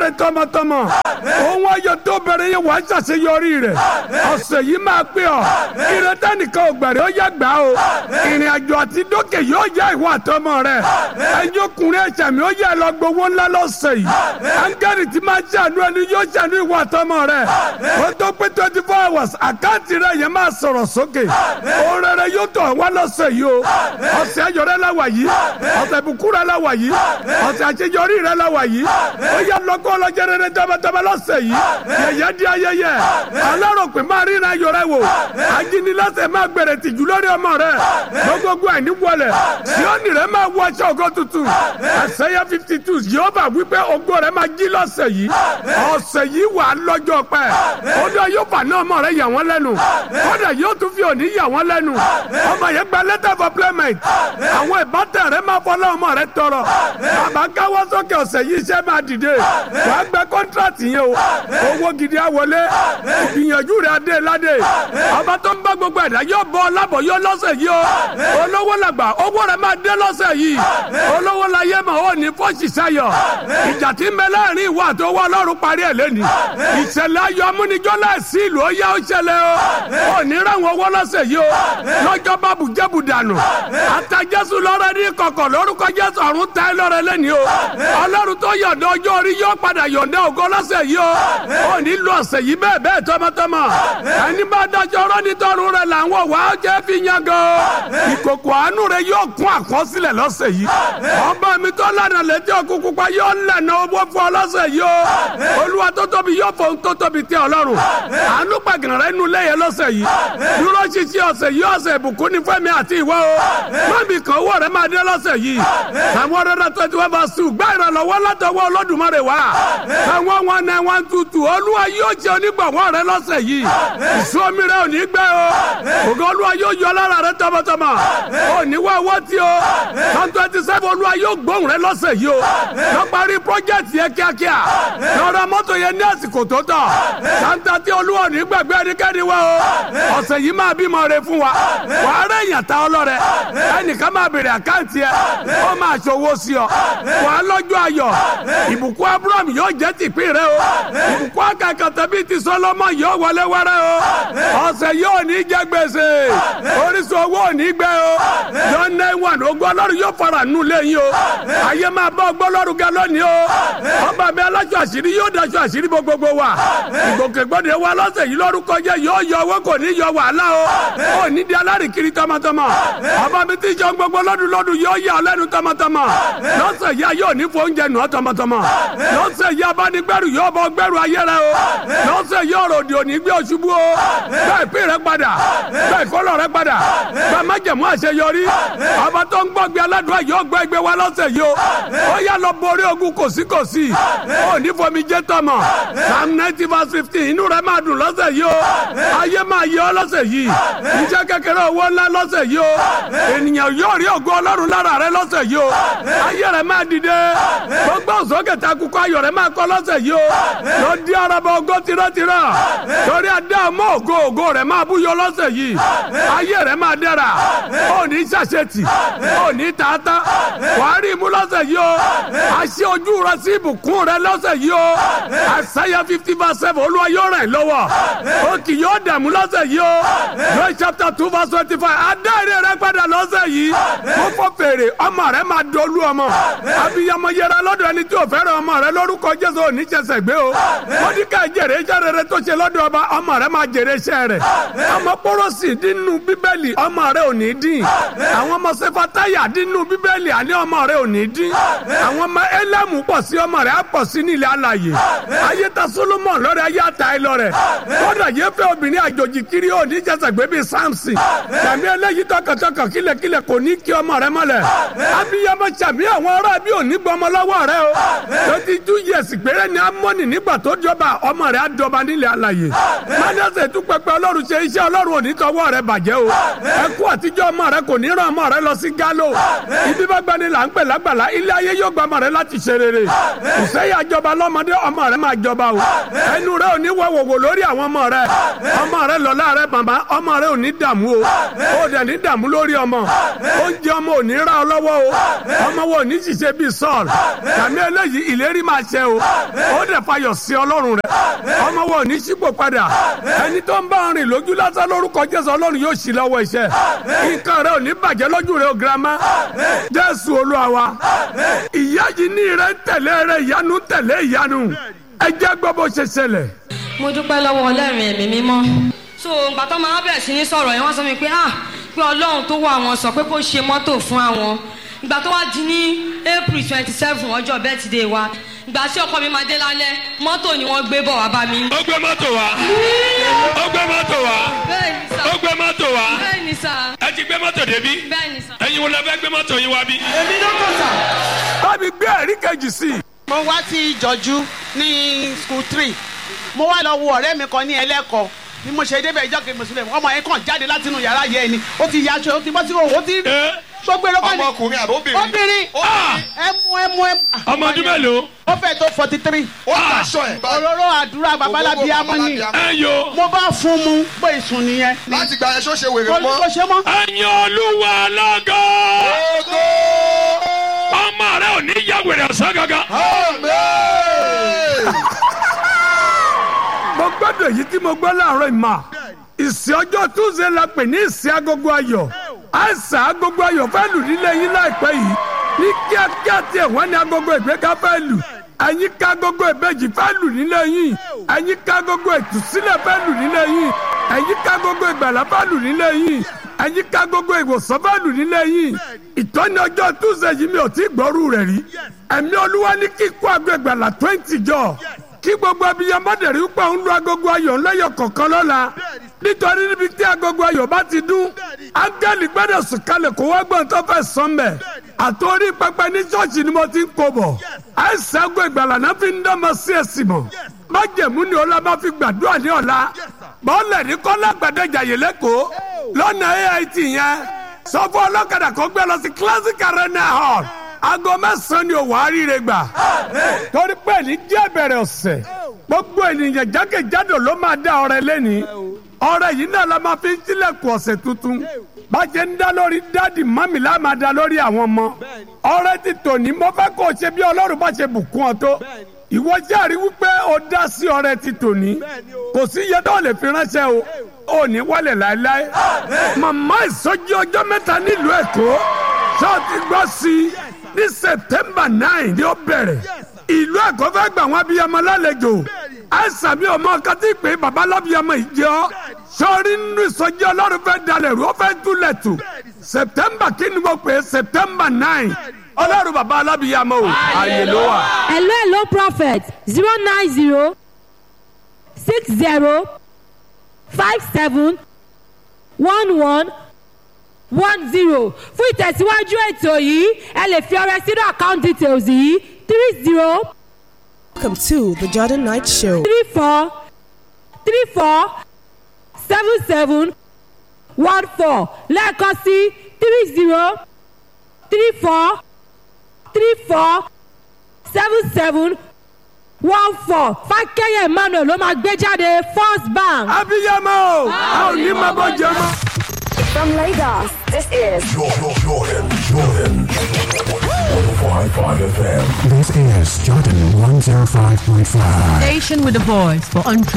rẹ tọmọtọmọ òun ayọ̀ tó bẹ̀rẹ̀ yẹn wàá ṣàṣeyọrí rẹ̀ ọ̀sẹ̀ yìí máa pé ọ ìrètá nìkan ò gbẹ̀rẹ̀ ó yá gbà o ìrìn àjò àti dókè yóò yá ìwà àtọmọ rẹ ẹjọ́ ọkùnrin ẹ̀ṣẹ̀ mi ó yẹ lọ gbowó ńlá lọ́sẹ̀ yìí áńgẹ́lì tí máa ṣàánú ẹni yóò ṣàánú ìwà àtọmọ rẹ ó tó pé twenty four hours àkáǹtì rẹ yẹn máa sọ̀rọ̀ sókè oore rẹ yóò tọ̀ wá lọ́sẹ̀ yìí o ọ̀sẹ̀ ayọ̀ rẹ la wà yìí ọ̀sẹ̀ ìbùkún rẹ la wà yìí ọ̀sẹ̀ àṣeyọrí rẹ la wà yìí ó yẹ lọ́kọ́ ọlọ́jẹ́ rere tọ́mọtọ́mọ lọ́sẹ̀ yìí yẹ̀yẹ́ di ayẹyẹ aláròpin máa ríran ayọ̀ rẹ wò ajínigbẹ́sẹ̀ máa gbèrè tìjú lórí ọmọ rẹ gbogbogbò àìní wọlé síọ́nì rẹ máa wọ aṣọ ògo tuntun ẹsẹ̀yẹ fifty two yehova wípé ògo rẹ máa jí lọ́sẹ̀ yìí ọ̀sẹ̀ yìí wà lọ́jọ́ pẹ́ ọdọ yóò fà náà ọmọ rẹ yà wọ́n lẹ́nu kódà yóò tún fi òní yà wọ́n lẹ́nu ọmọ yẹn gba letter of employment àwọn ìbátan rẹ máa fọlọ́ ọmọ rẹ tọrọ bàbá káwọ́ sókè ọ̀sẹ̀ yìí iṣẹ́ máa dìde wàá gbẹ kọ́ńtrátì yẹn o owó gidi á wọlé ìgbìyànjú rẹ adé ládé ọba tó ń bá gbogbo ẹ̀dá yóò bọ́ ọlábọ̀ yóò lọ́sẹ̀ yìí o olówó làgbà owó rẹ máa dé lọ́sẹ̀ yìí olówó la yé ma ó ní fọ́ọ̀sì sayọ̀ ìjà tí ń bẹ láàrin ìwà àti owó ọlọ́run parí ẹ̀ lẹ́ni ìṣẹ̀lẹ̀ ayọ̀ amúnijọ́ láìsí ìlú ó yá ó ṣẹlẹ̀ o ò ní ráwọn owó lọ́sẹ̀ yìí o lọ́jọ́ bá bùjẹ́bù dànù ata jésù lọ́rẹ́ ní kọ̀kọ̀ lórúkọ jésù ọ̀run ta ẹ lọ́rẹ́ lẹ́ni o ọlọ́run tó yọ̀ǹda ọjọ́ orí yóò padà yọ̀ǹda ògo lọ́sẹ̀ yìí o ò ní lo ọ̀sẹ̀ yìí bẹ́ẹ̀ bẹ́ẹ̀ tọmọtọmọ ẹni bá dájọ́ ọ̀rọ̀ nítorún rẹ̀ làwọn wà á jẹ́ fi yan gan ìkòkò àánú rẹ̀ yóò kún àkọsílẹ̀ lọ́sẹ̀ yìí ọba mi tó lànà létí òkun pupa yóò lànà owó fún ọ lọ́sẹ̀ yìí o olúwa tó tóbi yóò fọ ohun tó tóbi tẹ ọlọ́run àánú pàgàn rẹ nu lẹ́yẹ lọ́sẹ̀ yìí dúró ṣiṣẹ́ ọ̀sẹ̀ yìí ọ̀sẹ̀ ìbùkún ní fẹ́mi àti ìwọ o mọ́mí kan owó rẹ máa dé lọ́sẹ̀ yìí àwọn ọ̀rẹ́dà twenty one verse two gbá ìrànlọ́wọ́ látọwọ́ olódùmarè wá àwọn wọn náà wọn tutù olúwa yóò jẹ onígbàwọ́ rẹ lọ́sẹ̀ yìí ìsúnmi rẹ ò ní gbẹ o ògo olúwa yóò yọ lára rẹ tọmọtọmọ ò ní wá owó tí o one twenty seven olúwa yóò gbóhùn rẹ lọ́sẹ̀ yìí o lọ parí project yẹn kíákíá lọ́ra mọ́tò yẹn ní àsìkò tó tọ́ santa tí olúwa ò ní gbàgbé ẹnikẹ́ni wá o ọ̀sẹ̀ yìí máa bímọ rẹ fún wa wà á rẹ̀ yàn ta ọlọ́rẹ ẹnìkan máa bèrè àkáǹtì ẹ ó máa ṣòwò sí ọ wà á lọ́jọ́ ayọ̀ ìbùkún abraham yóò jẹ́ tìpín rẹ o ìbùkún akẹ́kọ̀ọ́ tẹ̀bí ti sọlọ́mọ yóò wọlé wẹ́rẹ́ o ọ̀sẹ̀ yóò ní jẹ́ gbèsè orísun owó ò ní gbẹ o yọ ní wọn ogun ọlọ́run yóò fara nù lẹ́yìn o ayé máa bá ọgbọ́n ọlọ́run gẹ lónìí o ọba mi aláṣọ àṣírí yóò daṣọ àṣírí gbogbo wa ìgbòkègbodè wa lọ́sẹ̀ yìí lórúkọ jẹ́ yóò yọ owó kò ní yọ wàhálà o ò ní di alárìkiri tọmọtọmọ ọba mi ti jẹun gbogbo lọ́dún lọ́dún yóò yà ọ́ lẹ́nu tọmọtọmọ lọ́sẹ̀ yìí ayé ò ní fo oúnjẹ nù ọ́ tọmọtọmọ lọ́sẹ̀ yìí abánigbẹ́rù yóò bọ́ gbẹ́rù ayé rẹ o lọ́sẹ̀ yìí ọ̀rọ̀ òdì òní gbé oṣubú o bẹ́ẹ̀ pín rẹ padà bẹ́ẹ̀ kọ́lọ̀ rẹ padà bẹ́ẹ̀ má jẹ̀mú àṣeyọrí ọba tó ń gbọ́gbé aládùúgbò yóò gbọ́ ẹgbẹ́ wa lọ́sẹ̀ yìí o ó yà lọ borí ogun kòsíkòsí ó ní fomi jẹ́ tọmọ psalm ninety verse fifteen inú rẹ máa dùn lọ́sẹ̀ yìí o ayé máa yẹ ọ́ lọ́sẹ̀ yìí iṣẹ́ kékeré owó ńlá lọ́sẹ̀ yìí o ènìyàn yóò rí ògo ọlọ́run lára rẹ lọ́sẹ̀ yìí o ayé rẹ máa dìde gbogbo òsókè takùkọ ayọ̀ rẹ máa kọ́ lọ́sẹ̀ yìí o lọ di araba ògo tirẹ́tirẹ́ torí adé ọmọ ògo ògo rẹ máa búyọ lọ́sẹ̀ yìí ayé rẹ máa dára ó ní ṣàṣetì ó ní tààtà wàá rí imú lọ́sẹ̀ yìí o àṣẹ ojú rẹ sí ìbùkún rẹ lọ́sẹ̀ yìí o àṣàyà fifty verse seven olúwa yóò ràn ẹ́ lọ́wọ́ ó kì yóò dààmú lọ́sẹ̀ yìí o Joel chapter two verse twenty five adáre rẹ padà lọ́sẹ̀ yìí mo fọ fèrè ọmọ rẹ máa dolú ọmọ abiyamọ yẹra lọ́dọ̀ ẹni tí o fẹ́ràn ọmọ rẹ lórúkọ jésù ò ní jẹsẹ̀ gbé o mọ́díkà jèrè iṣẹ́ rere tó ṣe lọ́dọ̀ ọba ọmọ rẹ máa jèrè iṣẹ́ rẹ̀ ọmọ pọ́rọ́sì dínú bíbélì ọmọ rẹ ò ní dín àwọn ọmọ sefataya dínú bíbélì àní ọmọ rẹ ò ní dín àwọn ọmọ ẹlẹ́mù pọ̀ sí ọmọ rẹ á pọ̀ sí nílẹ̀ alàyè ayé ta solomon lọ́rẹ̀ ayé ata ẹ lọ́rẹ̀ kódà yé fẹ́ obìnrin àjòjì kiri ò ní jẹsẹ̀ gbé bíi samson tàbí eléyìí tọkàntọkàn kílẹ̀kílẹ̀ kò ní kí ọmọ rẹ mọ́lẹ̀ abiyamọ sàmì àwọn ará bí ò ní gbọmọ lọ́wọ́ rẹ o twenty two years péré ni amọ́nì nígbà tó jọba ọmọ rẹ á dọba nílẹ̀ alàyè mádẹ́sẹ̀ tún pẹpẹ ọlọ́run ṣe iṣẹ́ ọlọ́run ò ní tọwọ́ rẹ bàjẹ́ o ẹkú àtijọ́ ọmọ rẹ kò ní ràn ọmọ rẹ lọ sí gálò ibi bá gbani là ń pè lágbàlá ilé ayé yóò gba ọmọ rẹ láti ṣe rere ìṣẹ́yà jọba lọ́mọdé ọmọ rẹ máa jọba o ẹnu rẹ ò ní wọ̀wọ̀wọ̀ lórí àwọn ọmọ rẹ ọmọ rẹ lọ́la rẹ bàbá ọmọ rẹ ò ní dààmú o ó dẹ̀ ní dààmú lórí ọmọ oúnjẹ ọmọ ò ní ra ọ lọ́wọ́ o ọmọ wo ò ní ṣiṣẹ́ bíi sọ́ọ̀l tàbí eléyìí ìlérí máa ṣẹ o ó dẹ̀ fayọ̀ sí ọlọ́run rẹ ọmọ wo ò ní ṣípò padà ẹni tó ń bá ọ rìn lójú lásán lórúkọ jésù ọlọ́run yóò ṣí lọ́wọ́ iṣẹ́ nǹkan rẹ ò ní bàjẹ́ lójú rẹ o girama jésù olúwa wa ìyá yìí ní rẹ ń tẹ̀lé rẹ ìyanu ń tẹ̀lé ìyanu ẹ jẹ́ gbọ́ bó ṣe ṣẹlẹ̀. mo dúpẹ́ lọ́wọ́ ọlọ́run ẹ̀mí mímọ́ so ìgbà tó máa bẹ̀rẹ̀ sí ní sọ̀rọ̀ yẹn wọ́n sọ mi pé ah pé ọlọ́run tó wà wọn sọ pé kó ṣe mọ́tò fún àwọn ìgbà tó wá di ní april twenty seven ọjọ́ birthday wa ìgbà tí ọkọ mi máa dé lálẹ́ mọ́tò ni wọ́n gbé bọ̀ wá bá mi. ó gbé mọ́tò wá ó gbé mọ́tò wá bẹ́ẹ̀ni sá ó gbé mọ́tò wá bẹ́ẹ̀ni sá ẹ ti gbé mọ́tò débí bẹ́ẹ̀ni sá. ẹ̀yin wo la fẹ́ gbé mọ́tò yín wá bí. èmi ló kọ̀ sà. bábí gbé ẹ̀rí kejì sí i. mo wá sí ìjọ́jú ní school three mo wá lọ wo ọ̀rẹ́ mi kan ní ẹlẹ́kọ̀ọ́ bí mo ṣe débẹ̀ ìjọ́ kejì mùsùlùmí ọmọ yẹn kàn jáde láti inú yàrá yẹn ni ó ti yaṣọ ó ti bọ́ sí òwò ó ti ẹ sọgbẹ́rẹ́ kọ́ni ọmọkùnrin àbí obìnrin. obìnrin ẹmu ẹmu ẹmu. ọmọ ọdún mélòó ó fẹ́ tó forty three. ó daṣọ ẹ̀ báyìí. òróró àdúrà babalábí amúni ẹ yo mo bá fún mu pé ìsùn nìyẹn. láti gba ẹ̀ ṣó ṣe wèrè kò mọ́. ṣe mọ́. ẹ̀yin olúwa lọ́gọ́ Ògo! ọmọ rẹ ò ní yá wèrè ọ̀sán gangan. Amen! mo gbọ́dọ̀ èyí tí mo gbọ́ láàárọ̀ ìmọ̀ ìsìn ọjọ́ túnṣe la pè ní ìsìn agogo ayọ̀ àìsàn agogo ayọ̀ fẹ́ lù nílé yín láìpẹ́ yìí ní kíákíá tiẹ̀ wọ́n ní agogo ìgbéga fẹ́ lù ẹ̀yin ká agogo ìbejì fẹ́ lù nílé yín ẹ̀yin ká agogo ìtúsílẹ̀ fẹ́ lù nílé yín ẹ̀yin ká agogo ìgbàlá fẹ́ lù nílé yín ẹ̀yin ká agogo ìwòsàn fẹ́ lù nílé yín ìtọ́ni ọjọ́ túnṣe yìí mi ò tí gbọ́rú rẹ̀ rí ẹ̀mí olúwa ní kíkó ago ìgbàlá twenty jọ kí gbogbo abiyamọ dẹ̀rí pé òun lu agogo ayọ̀ ńlẹ́yọ̀ kọ̀ọ̀kan lọ́la nítorí níbi tí agogo ayọ̀ bá ti dún áńgẹ́lì gbọ́dọ̀ sùn kalẹ̀ kó wá gbọ́n tó fẹ́ sọ́n bẹ̀ àtòrí pẹpẹ ní ṣọ́ọ̀ṣì ni mo ti ń kó bọ̀ àìsàn ago ìgbàlà náà fi ń dánmọ sí ẹ̀sìn mọ̀ májẹ̀mú ni ọlá máa fi gbàdúrà ní ọ̀la bọ́ọ̀lẹ̀ ní kọ́lá gbàdéjà yìí lẹ́kọ̀ọ́ lọ́nà AIT yẹn sọ fún ọlọ́kadà kó gbé lọ sí classic arena hall aago mẹ́sàn-án ni òwò àríire gbà torí pé ní díẹ̀ bẹ̀rẹ̀ ọ̀sẹ̀ gbogbo ènìyàn jákèjádò ló máa dá ọrẹ lẹ́ni ọrẹ yìí náà la máa fi ń tilẹ̀kùn ọ̀sẹ̀ tuntun bàjẹ́ ń dá lórí dáàdì mọ́mì la máa dá lórí àwọn ọmọ ọrẹ ti tòní mo fẹ́ kó o ṣe bí ọlọ́run bá ṣe bùkún ọ tó ìwọ járe wípé o dá sí ọrẹ ti tòní kò sí iye tó lè fi ránṣẹ́ o ò ní wálẹ̀ láéláé màmá ìsọjí ọjọ́ mẹ́ta nílùú èkó ṣọ́ọ̀tì gbọ́ sí i ní september nine ni ó bẹ̀rẹ̀ ìlú ẹ̀kọ́ fẹ́ gbà wọ́n abiyamọ lálejò àìsàn mi ò mọ ọkàn tí pé baba lábiyamọ yìí jẹ́ ọ́ sọ́ọ́rí nínú ìsọjí ọlọ́run fẹ́ dalẹ̀ rú ó fẹ́ túlẹ̀ tù september kí ni mo pè é september nine ọlọ́run baba alábiyamọ o àyè ló wà. hello hello prophet zero nine zero six zero five seven one one one zero fún ìtẹ̀síwájú ètò yìí ẹ lè fi ọrẹ sínú account details yìí three zero Welcome to the Jordan Night Show. three four three four seven seven one four lẹ́ẹ̀kan sí three zero three four three four seven seven one four fákẹ́yẹ̀ emmanuel ló máa gbé jáde first bank. abiyamọ o a ò ní máa bọ́ jẹ mọ́. From Lagos, this is Jordan, Jordan, Jordan. 105.5 FM. This is Jordan 105.5. Station with a voice for untrue.